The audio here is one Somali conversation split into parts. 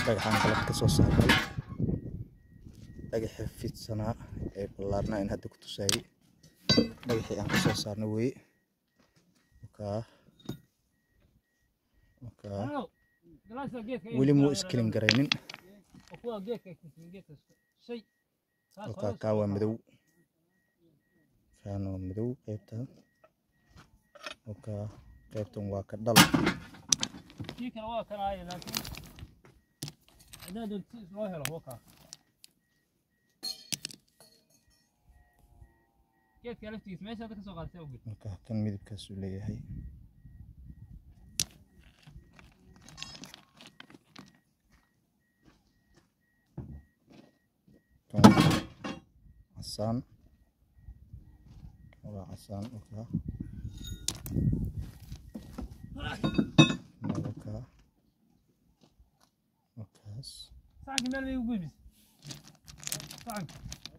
dhagaxaan galab ka soo saarnay dhagaxii fidsanaa ee ballaarnaa in hadda ku tusaayey dhagaxii aan ka soo saarnay weye wakaa wakaa weli muu iskelin garaynin wakaa kaa waa madow kaana waa madow qaybtan wakaa qaybtan waa ka dhal kii kale waa kan aaya laakiin haddaan doonto si loo helo wakaa geedka laftigiisa meesha hadda ka soo qaadatay awgeed wakaa kan midabkaasuu leeyahay kan waa casaan kan waa casaan wakaa Kan wakaa wakaas sacanka meel bay u gudbis sacanka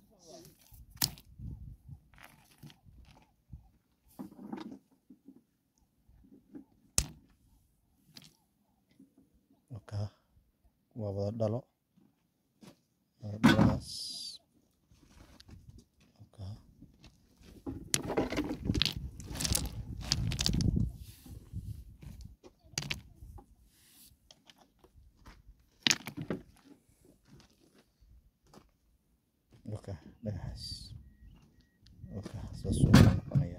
wakaa waa wada dhalo wada dhaladaas wakaa wakaa dhagaxaas wakaa saasuu noqonayaa